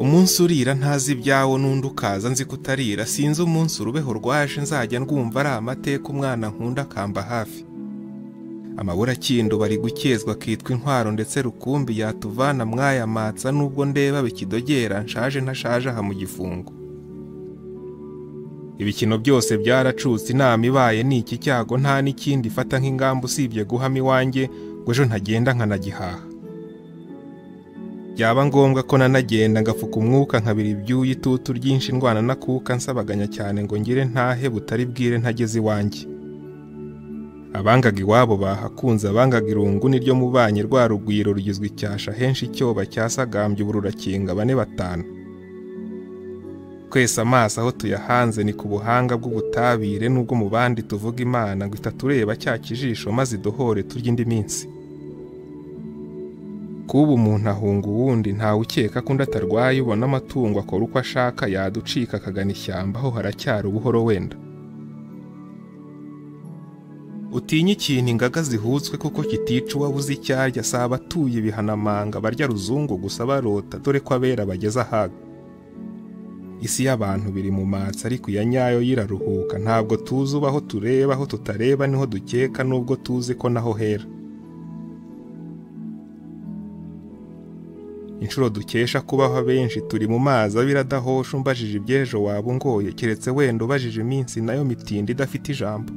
umunsi urira ntazi ibyawo n'undi ukaza nzi kutarira sinzi umunsi urubeho rwaje nzajya ndwumva ari amateka umwana nkunda akamba hafi amabura akinduba ari gukezwa akitwa intwaro ndetse rukumbi yatuvana mwayamatsa nubwo ndeba bikidogera nshaje ntashaje aha mu gifungo ibikino byose byaracutse inama ibaye ni iki cyago nta n'ikindi ifata nk'ingamba usibye guhama iwanjye ngo ejo ntagenda nkanagihaha byaba ngombwa ko nanagenda ngafuka umwuka nkabira ibyuya itutu ryinshi ndwana na kuka nsabaganya cyane ngo ngire ntahe butari bwire ntageze iwanjye abangaga iwabo bahakunze abangaga irungu niryo mubanye rwa rugwiro rugizwe icyasha henshi icyoba cyasagambye ubu rurakinga bane batanu twese amaso aho tuyahanze ni ku buhanga bw'ubutabire n'ubwo mu bandi tuvuga imana ngo itatureba cya kijisho maze idohore turya indi minsi kuba umuntu ahunga uwundi ntawe ukeka ko undi atarwaye ubona amatungo akora uko ashaka yaducika akagana ishyamba aho haracyari ubuhoro wenda utinye ikintu ingaga zihutswe kuko kitica uwabuze icyarya si abatuye ibihanamanga barya ruzungu gusa barota dore ko abera bageze ahaga isi y'abantu biri mu matsi ariko iya nyayo yiraruhuka ntabwo tuzi ubaho tureba aho tutareba niho dukeka nubwo tuzi ko naho hera inshuro dukesha kubaho benshi turi mu mazi abira adahosha umbajije iby'ejo waba ungoye keretse wenda ubajije iminsi nayo mitindi idafite ijambo